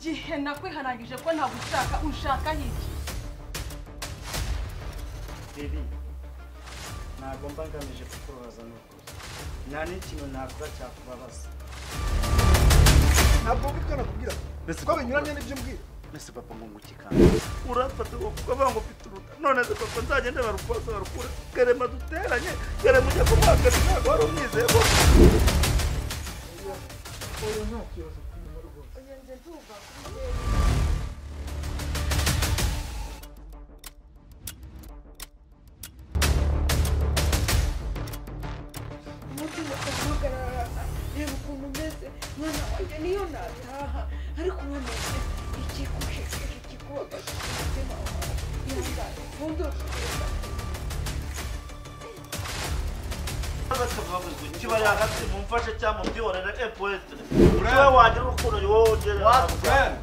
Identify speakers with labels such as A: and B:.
A: nakwihanangije ko ntagushaka ushaka iki
B: Baby ntabwo mba ngamije kukubabaza ni ukuri nta n'ikintu nakora cyakubabaza
C: ntabwo mvuga nakubwira
B: Mbese
C: ko binyuranye n'ibyo mbwira
B: mbese papa ngunguki kandi urafata kuko banga ufite uruta none se papa nzagende barukoze barukure garema duteranye garema ujya kumwakana ntabwo wari umwizeye
C: oya nta kibazo kunyuma rwose
D: umutima ukaguhagarara reba ukuntu umeze mwana wanjye niyo nataha ariko uramutse ikikushishije ikikubabaje umutima wawe ihangane ntuzosubira
B: kiba yahagaze mumfashe cyangwa mubyihorere epuwete niwe wagira urukundo ni wowe ugera
E: What friend?